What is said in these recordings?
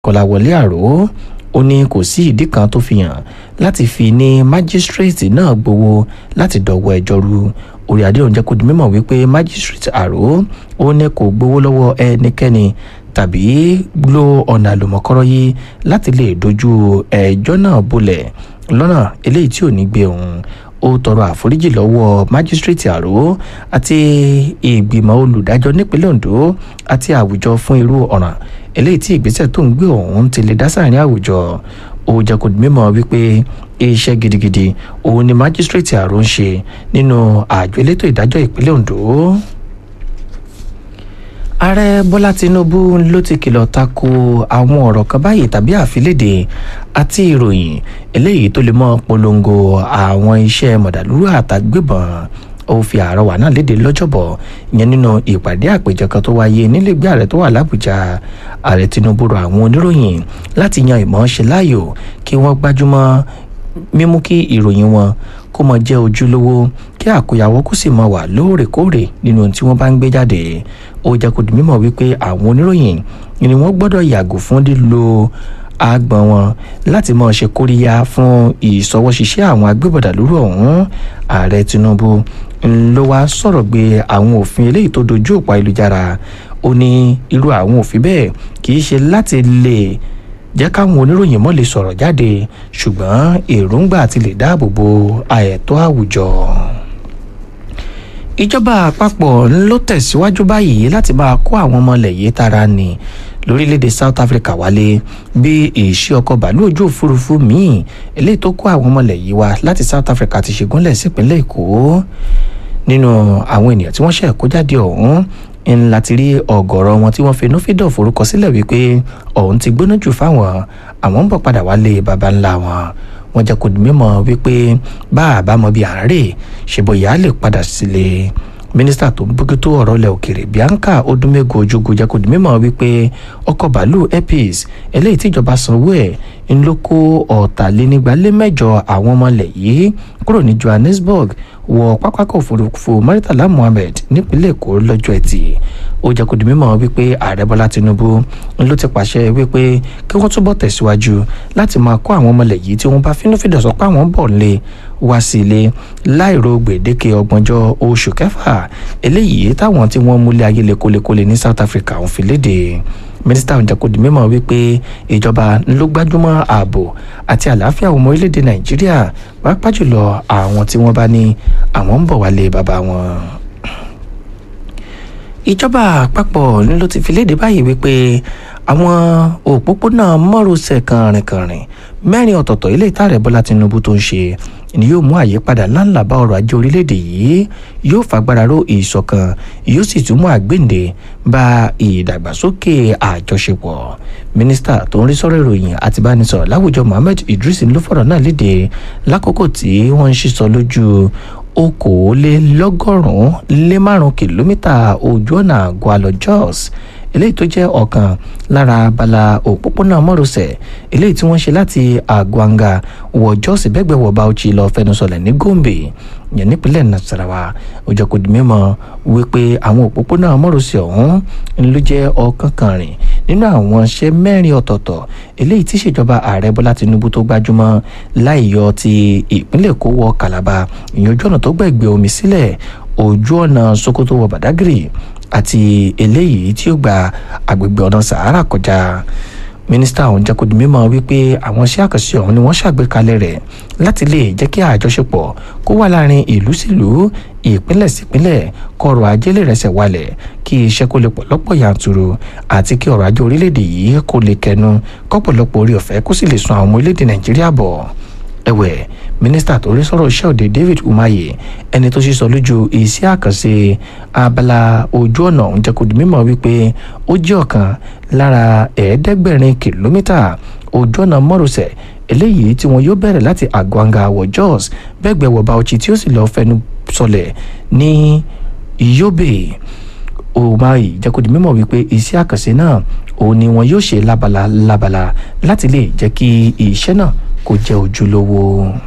kọ́láwọlé àró ó ní kò sí ìdí kan tó fi hàn láti fi ní májísírèètì náà gbowó láti dọ̀wọ́ ẹjọ́ ru orí adé òun jẹ́ kó di mímọ̀ wípé májísírèètì àró ó ní kò gbowó lọ́wọ́ ẹnikẹ́ni tàbí lo ọ̀nà àlùmọ̀kọ́rọ́ yìí láti lè dojú ẹjọ́ náà bolẹ̀ lọ́nà eléyìí tí ò ní gbé òun ó tọrọ àforíjì lọ́wọ́ májísírèètì àró àti ìgbìmọ̀ olùdájọ́ nípínlẹ̀ ondo àti àwùjọ fún irú ọ̀ràn eléyìí tí ìgbésẹ̀ tó ń gbé ọ̀hún ti lè dá sáàrin àwùjọ ó jẹ́ kó di mímọ̀ wípé iṣẹ́ gidigidi òun ni májísírèètì àró ń ṣe nínú àjọ elétò ìdájọ́ ìpínlẹ̀ ondo ààrẹ bọ́lá tinubu ló ti kìlọ̀ tako àwọn ọ̀rọ̀ kan báyìí tàbí àfilédè àti ìròyìn eléyìí tó lè mọ́ polongo àwọn iṣẹ́ mọ̀dàlúrú àtàgbébọn ó fi àrọwà náà léde lọ́jọ́bọ̀ ìyẹn nínú ìpàdé àpèjọ kan tó wáyé nílẹ̀gbé ààrẹ tó wà lábújá ààrẹ tinubu rọ àwọn oníròyìn láti yan ìmọ̀ ṣe láàyò kí wọ́n gbájúmọ́ mímú kí ìròyìn wọn kó mọ jẹ́ ojúlówó kí àkóyawọ́ kó sì mọ wà lóòrèkóòrè nínú ohun tí wọ́n bá ń gbé jáde ó jẹ́ kó di mímọ̀ wípé àwọn oníròyìn ni wọ́n gbọ́dọ̀ yàgò fún lílo agbọ̀n wọn láti mọ̀ ṣe kóríyá fún ìsọwọ́ṣiṣẹ́ àwọn agbébọ̀dà lóru ọ̀hún ààrẹ tinubu ló wá sọ̀rọ̀ gbé àwọn òfin eléyìí tó dojú òpó ayélujára ó ní irú àwọn òfin bẹ́ẹ̀ kì í ṣe láti lè jẹ́ káwọn oníròyìn mọ́ lè sọ̀rọ̀ jáde ṣùgbọ́n èròǹgbà ti lè dáàbò bo àẹ̀tọ́ àwùjọ ìjọba àpapọ̀ ló tẹ̀síwájú báyìí láti máa kó àwọn ọmọ ilẹ̀ yìí tara ní lórílẹ̀‐èdè south africa wálé bí ìṣí ọkọ̀ bàálù ojú òfurufú míì eléyìí tó kó àwọn ọmọ ilẹ̀ yìí wá láti south africa ti ṣègúnlẹ̀ sípínlẹ̀ èkó nínú àwọn ènìyàn tí wọ́n ṣẹ̀ kó jáde ọ̀hún ń láti rí ọ̀gọ̀rọ̀ wọn tí wọ́n fi inúfídọ̀ forúkọ sílẹ̀ wípé ọ̀hún ti gbóná jù fáwọn àwọn ń bọ̀ padà wálé baba ńlá wọn wọ́n jẹ́ kó di mímọ̀ wípé bá a bá mọ bí à ń rè ṣe bóyá lè padà sílé mínísítà tó ń bójútó ọ̀rọ̀ ilẹ̀ òkèrè bianca odúmẹ́gò ojúgo jẹ́ kó di mímọ̀ wípé ọkọ̀ bàálù epis eléyìí tíjọba sanwó ẹ̀ ń ló kó ọ̀tàlénígbàlémẹ́jọ àwọn ọmọ ilẹ̀ yìí kúrò ní johannesburg wọ pápákọ̀ òfurufú murtala mohammed nípínlẹ̀ èkó lọ́jọ́ ẹtì ó jẹ́ kó di mímọ̀ wípé ààrẹ bọ́lá tinubu ló ti pàṣẹ wípé kí wọ́n túbọ̀ tẹ̀síwájú láti máa kó àwọn ọmọlẹ̀ yìí tí wọ́n bá fínúfíndọ̀ sọ pé àwọn bọ̀ nílé wá sí ilé láìro gbèdéke ọgbọ̀njọ́ oṣù kẹfà eléyìí táwọn tí wọ́n múlẹ̀ ayé lékolékolé ní south africa ń fi léde mínísítà ọ̀hún jẹ́ kó di mímọ̀ wípé ìjọba ló gbájúmọ́ ààbò àti àlàáfíà ọmọ orílẹ̀-èdè nàìjíríà pàápàá jùlọ àwọn tí wọ́n bá ní àwọn ń bọ̀ wálé bàbá wọn ìjọba àpapọ̀ ló ti fi léde báyìí wípé àwọn òpópónà márosẹ̀ kànrìnkànrìn mẹ́rin ọ̀tọ̀ọ̀tọ̀ ilé ìtàrẹ̀ bọ́lá tinubu tó ń ṣe ni yóò mú àyípadà ńláńlá bá ọrọ̀ ajé orílẹ̀-èdè yìí yóò fagbára ró ìṣọ̀kan yóò sì tún mú àgbéǹde bá ìdàgbàsókè àjọṣepọ̀ mínísítà tó ń rí sọ́rọ̀ ìròyìn àti bánisọ̀rọ̀ láwùjọ mohammed idris ló fọ̀rọ̀ náà léde lákòókò tí wọ́n ń ṣísọ lójú okòólélọ́gọ́rùn-ún lé márùn-ún kìlómítà ojú ọ̀nà àgọ́ jos eléyìí tó jẹ́ ọ̀kan lára abala òpópónà mọ́rọ̀sẹ̀ eléyìí tí wọ́n ṣe láti àgbọ̀ǹga wọ jos bẹ́gbẹ̀wọ̀ bauchi lọ fẹnusọlẹ̀ ní gombe yẹn nípínlẹ̀ nasarawa ó jẹ́ kó di mímọ̀ wípé àwọn òpópónà mọ́rọ̀sẹ̀ ọ̀hún ló jẹ́ ọ̀kan kan rìn nínú àwọn iṣẹ́ mẹ́rin ọ̀tọ̀ọ̀tọ̀ eléyìí tí ìṣèjọba ààrẹ bọ́lá tinubu tó gbájúmọ́ láìyọ ti ìpínlẹ̀ èkó wọ calabar ìyẹn ojú ọ̀nà tó gbẹ̀gbẹ̀ omi sílẹ̀ ojú ọ̀nà sokoto wọ badagry àti eléyìí tí ó gba agbègbè ọ̀nà sahara kọjá mínísítà ọ̀hún jẹ́ kó di mímọ̀ wípé àwọn iṣẹ́ àkànṣe ọ̀hún ni wọ́n ṣàgbékalẹ̀ rẹ̀ láti lè jẹ́ kí àjọṣepọ̀ kó wà láàrin ìlú sílùú ìpínlẹ̀ sípínlẹ̀ kọrọ̀ ajé lè rẹsẹ̀ walẹ̀ kí iṣẹ́ kó lè pọ̀ lọ́pọ̀ yanturu àti kí ọrọ̀ ajé orílẹ̀-èdè yìí kó lè kẹnu kọ́pọ̀lọpọ̀ orí ọ̀fẹ́ kó sì lè sun àwọn ọmọ orílẹ̀-èdè nàìjíríà bọ̀ ẹ̀wẹ̀ mínísítà tó rí sọ̀rọ̀ iṣẹ́ òde david umahi ẹni tó sísọ lójú iṣẹ́ àkànṣe abala ojú ọ̀nà ọ̀hún jẹ́ kó di mímọ̀ wípé ó jẹ́ ọ̀kan lára ẹ̀ẹ́dẹ́gbẹ̀rin kìlómítà ojú ọ̀nà mọ́rọ̀sẹ̀ eléyìí tí wọn yóò bẹ̀rẹ̀ láti àgbọ̀ǹga wọ jos bẹ́gbẹ̀ wọ bauchi tí ó sì lọ́ọ́ fẹnu sọlẹ̀ ní yobe umahi jẹ́ kó di mímọ̀ wípé iṣẹ́ àkànṣe náà òun ni wọn yóò ṣe lábala lábala láti lè jẹ́ kí iṣẹ́ náà kó jẹ́ ojúlówó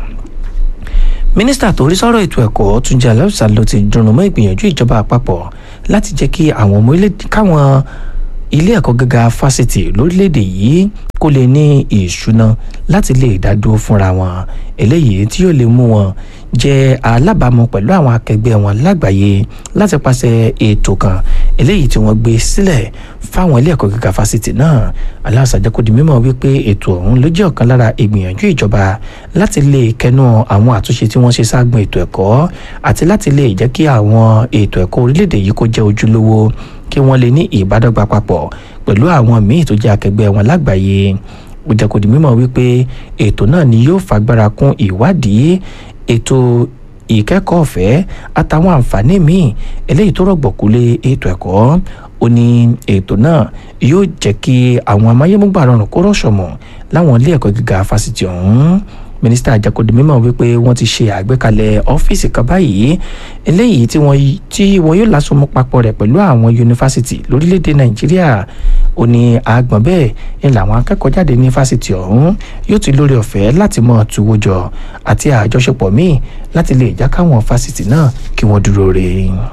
mínísítà tó rí sọ́rọ̀ ètò ẹ̀kọ́ túnjí aláùsá ló ti dùnnú mọ́ ìgbìyànjú ìjọba àpapọ̀ láti jẹ́ kí àwọn ọmọ ilé káwọn ilé ẹ̀kọ́ gíga fásitì lórílẹ̀‐èdè yìí kó lè ní ìṣúná láti lè dádúró fúnra wọn eléyìí tí yóò lè mú wọn jẹ́ alábàámu pẹ̀lú àwọn akẹgbẹ́ wọn lágbàáyé láti pàṣẹ ètò kan eléyìí tí wọ́n gbé sílẹ̀ fáwọn ilé ẹ̀kọ́ gíga fásitì náà aláṣàjẹ́ kó di mímọ̀ wípé ètò ọ̀hún ló jẹ́ ọ̀kan lára ìgbìyànjú ìjọba láti lè kẹnu àwọn àtúnṣe tí wọ́n ṣe ságun ètò ẹ̀kọ́ àti láti lè jẹ́ kí àwọn ètò ẹ̀kọ́ orílẹ̀-èdè yìí kó jẹ́ ojúlówó kí wọ́n lè ní ìbádọ́gba papọ̀ pẹ̀lú àwọn míì tó jẹ́ akẹgbẹ́ wọn lágbàáyé ó jẹ́ kó di mímọ̀ wípé ètò náà ni yóò fagbára kún ìwádìí ètò ìkẹ́kọ̀ọ́ ọ̀fẹ́ àtàwọn àǹfààní míì eléyìí tó rọ̀gbọ̀kú lé ètò ẹ̀kọ́ ó ní ètò náà yóò jẹ́ kí àwọn amáyémúgbà rọrùn kó rọ̀ṣọ̀mọ̀ láwọn ilé ẹ̀kọ́ gíga fásitì ọ̀hún mínísítà àjàkọ́dé mímọ̀ wípé wọ́n ti ṣe àgbékalẹ̀ ọ́fíìsì kan báyìí eléyìí tí wọ́n tí wọ́n yóò lásomọ́ papọ̀ rẹ̀ pẹ̀lú àwọn yunifásitì lórílẹ̀‐èdè nàìjíríà ó ní àgbọ̀n bẹ́ẹ̀ ni làwọn akẹ́kọ̀ọ́ jáde ní fásitì ọ̀hún yóò ti lórí ọ̀fẹ́ láti mọ̀ tuwó jọ àti àjọṣepọ̀ míì láti lè já káwọn fásitì náà kí wọ́n dúró re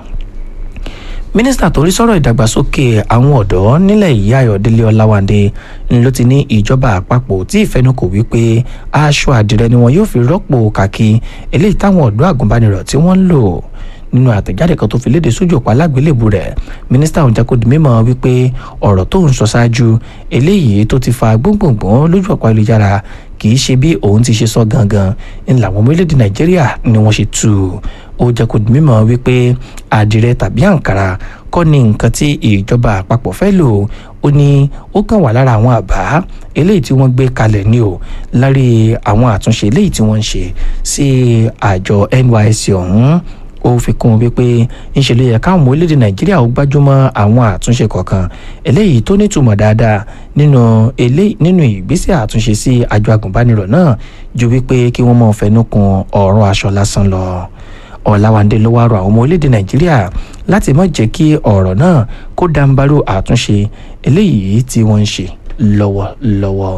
mínísítà tó rí sọ̀rọ̀ ìdàgbàsókè àwọn ọ̀dọ́ nílẹ̀ yìí ayọ̀délé ọláwándé ló ti ní ìjọba àpapọ̀ tí ìfẹnukò wípé aṣọ àdìrẹ ni wọn yóò fi rọ́pò kàkí eléyìí táwọn ọ̀dọ́ àgùnbánirọ̀ tí wọ́n ń lò nínú àtẹ̀jáde kan tó fi léde sójú ọ̀pá alágbélébù rẹ̀ mínísítà ọ̀hún jẹ́ kó di mímọ̀ wípé ọ̀rọ̀ tó ń sọ ṣáájú eléyìí tó ti fa gbóngbòngbòn lójú ọ̀pá ayélujára kì í ṣe bí òun ti ṣe sọ gangan ń làwọn ọmọ orílẹ̀-èdè nàìjíríà ni wọ́n ṣe tú ó jẹ́ kó di mímọ̀ wípé àdìrẹ tàbí àǹkàrà kọ́ ni nǹkan tí ìjọba àpapọ̀ fẹ́ lò ó ní ó kàn wà lára àwọn àbá eléyìí tí wọ́n gbé kalẹ̀ ní o lárí àwọn àtúnṣe eléyìí tí wọ́n ń ṣe sí àjọ NYSC ọ̀hún ó fi kún un wípé ńṣe ló yẹ káwọn ọmọ orílẹ̀-èdè nàìjíríà ó gbájúmọ́ àwọn àtúnṣe kọ̀ọ̀kan eléyìí tó nítumọ̀ dáadáa nínú eléyìí nínú ìgbésẹ̀ àtúnṣe sí àjọ agùnbánirọ̀ náà ju wípé kí wọ́n máa fẹnu kun ọ̀rọ̀ aṣọ lásán lọ ọ̀làwàndé ló wá rọ àwọn ọmọ orílẹ̀-èdè nàìjíríà láti má jẹ́ kí ọ̀rọ̀ náà kó dàǹbarú àtúnṣe eléyìí tí wọ́n ń ṣe lọ́wọ́lọ́wọ́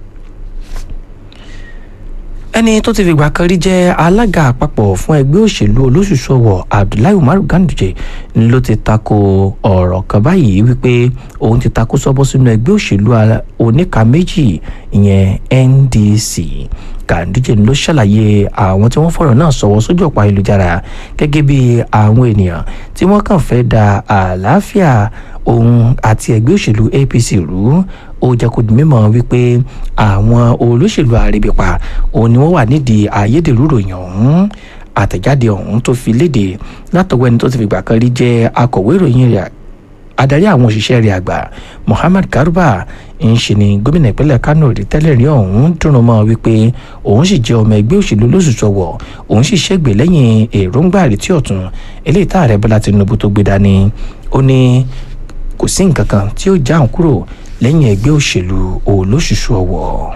ẹni tó ti fìgbà kan rí jẹ́ alága àpapọ̀ fún ẹgbẹ́ òṣèlú olóṣùṣù ọwọ̀ abdullahi umaru ganduje ló ti tako ọ̀rọ̀ kan báyìí wípé òun ti tako sọ́bọ́ sínú ẹgbẹ́ òṣèlú oníka méjì ìyẹn ndc ganduje ló ṣàlàyé àwọn tí wọ́n fọ̀rọ̀ náà sọ̀wọ́ sójú ọ̀pá ayélujára gẹ́gẹ́ bí àwọn ènìyàn tí wọ́n kàn fẹ́ da àlàáfíà òun àti ẹgbẹ́ òṣèlú apc rú ó jẹ́ kó di mímọ̀ wípé àwọn olóṣèlú àrèbípa òun ni wọ́n wà nídìí ayédèrú ròyìn ọ̀hún àtẹ̀jáde ọ̀hún tó fi léde látọwọ́ ẹni tó ti fìgbà kan rí jẹ́ akọ̀wé ìròyìn rẹ̀ adarí àwọn òṣìṣẹ́ rẹ̀ àgbà Muhammad Garba ń ṣe ni gómìnà ìpínlẹ̀ Kano rí tẹ́lẹ̀ rí ọ̀hún dùnrùn mọ́ wípé òun sì jẹ́ ọmọ ẹgbẹ́ òṣèlú lóṣùṣọ̀wọ̀ òun sì ṣègbè lẹ́yìn èròǹgbà àrètí ọ̀tún eléyìí tá ààrẹ Bọ́lá Tinubu tó gbé dání ó ní kò sí nǹkan kan tí ó já òun kúrò lẹ́yìn ẹgbẹ́ òṣèlú olóṣùṣù ọ̀wọ̀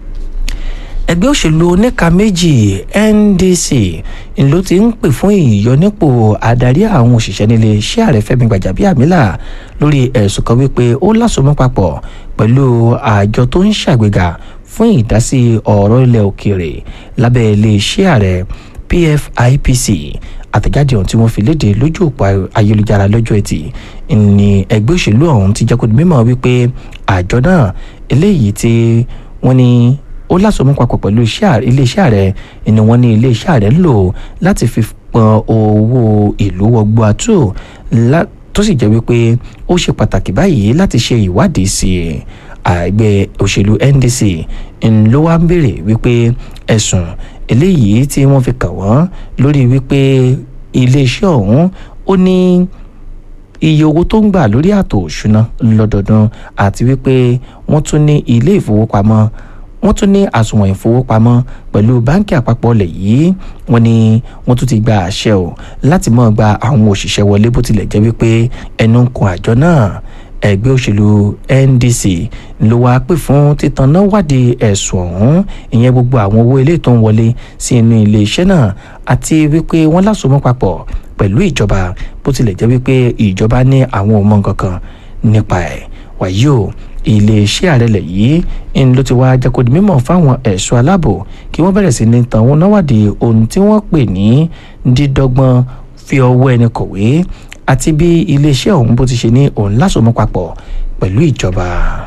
ẹgbẹ́ òṣèlú oníka méjì NDC ló ti ń pè fún ìyọnípò adarí àwọn òṣìṣẹ́ nílé iṣẹ́ ààrẹ Fẹ́mi Gbàjàbíàmílà lórí ẹ̀sùn kan wípé ó lásomọ́ papọ̀ pẹ̀lú àjọ tó ń ṣàgbéga fún ìdásí ọ̀rọ̀ ilẹ̀ òkèèrè lábẹ́ ilé iṣẹ́ ààrẹ PFIPC àtẹ̀jáde ọ̀hún tí wọ́n fi léde lójú òpó ayélujára lọ́jọ́ ẹtì ní ẹgbẹ́ òṣèlú ọ̀hún ti jẹ́ kó di mímọ̀ wípé àjọ náà eléyìí tí wọ́n ní ó lásomọ́ papọ̀ pẹ̀lú iléeṣẹ́ ààrẹ ni wọ́n ní iléeṣẹ́ ààrẹ ń lò láti fi pọn owó ìlú wọgbọ́ àtò tó sì jẹ́ wípé ó ṣe pàtàkì báyìí láti ṣe ìwádìí sí i àgbẹ̀ òṣèlú NDC ló wá ń béèrè wípé ẹ̀sùn eléyìí tí wọ́n fi kàn wọ́n lórí wípé iléeṣẹ́ ọ̀hún ó ní iye owó tó ń gbà lórí àtò òṣùná lọ́dọọdún àti wípé wọ́n tún ní ilé ìfowópamọ́ wọ́n tún ní àsùnwọ̀n ìfowópamọ́ pẹ̀lú báńkì àpapọ̀ ilẹ̀ yìí wọ́n ní wọ́n tún ti gba àṣẹ o láti máa gba àwọn òṣìṣẹ́ wọlé bó tilẹ̀ jẹ́ wípé ẹnu ń kun àjọ náà ẹgbẹ́ òṣèlú NDC ló wáá pè fún títan náà wádìí ẹ̀sùn ọ̀hún ìyẹn gbogbo àwọn owó ilé tó ń wọlé sí inú iléeṣẹ́ náà àti wípé wọ́n lásomọ́ papọ̀ pẹ̀lú ìjọba bó tilẹ̀ jẹ́ wípé ìjọba ní àwọn ò mọ nǹkan kan nípa ẹ̀ wàyí o iléeṣẹ́ ààrẹ lẹ̀ yìí ń ló ti wá jẹ́ kó di mímọ̀ fáwọn ẹ̀ṣọ́ aláàbò kí wọ́n bẹ̀rẹ̀ sí ní tan wọn náwádìí ohun tí wọ́n pè ní dídọ́gbọ́n fi ọwọ́ ẹni kọ̀wé àti bí iléeṣẹ́ ọ̀hún bó ti ṣe ní òun lásomọ́ papọ̀ pẹ̀lú ìjọba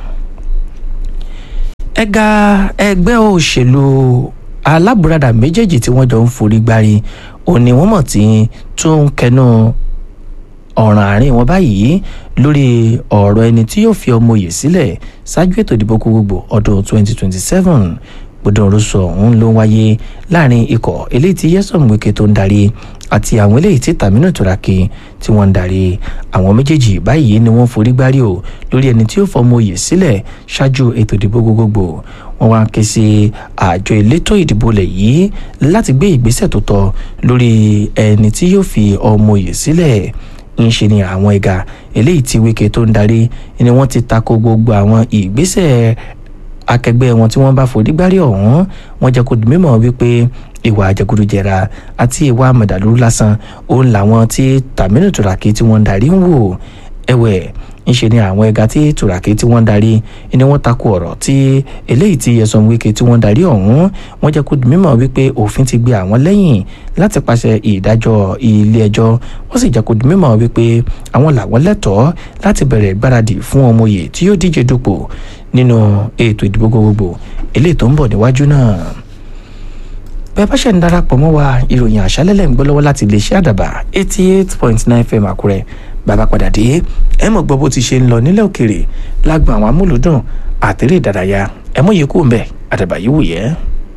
ẹ̀ka ẹgbẹ́ òṣèlú alábùradà méjèèjì tí wọ́n jọ ń forí gbárí òní wọ́n mọ̀ tí tún ń kẹnu ọ̀ràn àárín wọn báyìí lórí ọ̀rọ̀ ẹni tí yóò fi ọmọ òye sílẹ̀ ṣáájú ètò ìdìbò gbogbogbò ọdún 2027 gbọdọ̀rọ̀sọ ọ̀hún ló ń wáyé láàrin ikọ̀ eléyìí tí Nyesom Wike tó ń darí àti àwọn eléyìí tí Taminu Turaki tí wọ́n ń darí àwọn méjèèjì báyìí ni wọ́n forí gbárí o lórí ẹni tí yóò fọmọ òye sílẹ̀ ṣáájú ètò ìdìbò gbogbogbò wọ́n wá ké sí àjọ elétò ìdìbò lẹ̀ yìí láti gbé ìgbésẹ̀ tó tọ́ lórí ẹni tí yóò fi ọmọ òye sílẹ̀ ń ṣe ni àwọn ẹ̀ka eléyìí tí Wike tó ń darí ni wọ́n ti tako gbogbo àwọn ìgbésẹ̀ akẹgbẹ́ wọn tí wọ́n bá forí gbárí ọ̀hún wọ́n jẹ́ kó di mímọ̀ wípé ìwà àjẹgúdújẹra àti ìwà mọ̀dàlúrú lásán òun làwọn tí Taminu Turaki tí wọ́n ń darí ń wò ẹ̀wẹ̀ ńṣe ni àwọn ẹ̀ka tí Turaki tí wọ́n ń darí ni wọ́n takò ọ̀rọ̀ tí eléyìí tí Nyesom Wike tí wọ́n ń darí ọ̀hún wọ́n jẹ́ kó di mímọ̀ wípé òfin ti gbé àwọn lẹ́yìn láti pàṣẹ ìdájọ́ ilé ẹjọ́ wọ́n sì jẹ́ kó di mímọ̀ wípé àwọn làwọn lẹ́tọ̀ọ́ láti bẹ̀rẹ̀ ìgbáradì fún ọmọye tí yóò díje dupò nínú ètò ìdìbò gbogbogbò eléyìí tó ń bọ̀ níwájú náà bẹ́ẹ̀ bá ṣe ń darapọ̀ mọ́ wa ìròyìn àṣálẹ́lẹ̀ ń gbọ́ lọ́wọ́ láti iléeṣẹ́ àdàbà eighty eight point nine fm àkúrẹ́ bàbá padà dé ẹ mọ̀ gbọ́ bó ti ṣe ń lọ nílẹ̀ òkèrè lágbọn àwọn amúlùdùn àtẹ̀rẹ̀ ìdárayá ẹ mọ̀ yìí kú ń bẹ̀ àdàbà yìí wù yẹ́.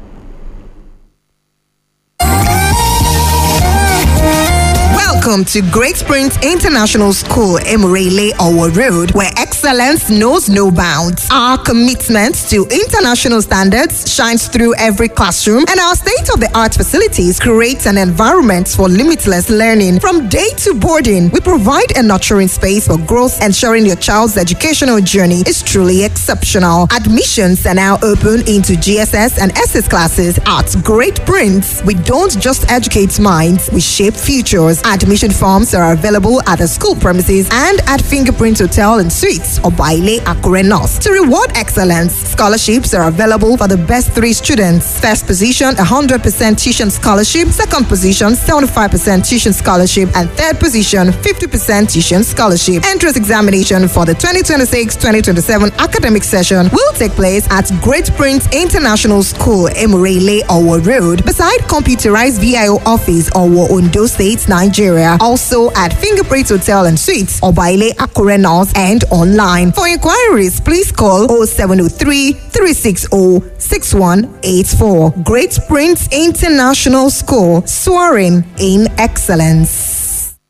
Welcome to Great Springs International School, Emirele Owo Road, where excellence knows no bounds. Our commitment to international standards shines through every classroom, and our state of the art facilities create an environment for limitless learning. From day to boarding, we provide a nurturing space for growth, ensuring your child's educational journey is truly exceptional. Admissions are now open into GSS and SS classes at Great Prince. We don't just educate minds, we shape futures. Admission forms are available at the school premises and at Fingerprint Hotel and Suites or Baile Akure North. To reward excellence, scholarships are available for the best three students. First position, 100% tuition scholarship. Second position, 75% tuition scholarship. And third position, 50% tuition scholarship. Entrance examination for the 2026-2027 academic session will take place at Great Prince International School, Emirele, Owo Road, beside computerized VIO office, Owo, Ondo State, Nigeria. Also at Fingerprint Hotel and Suites, Obaile Akure North, and online. For inquiries, please call 0703 360 6184. Great Prince International School, soaring in excellence.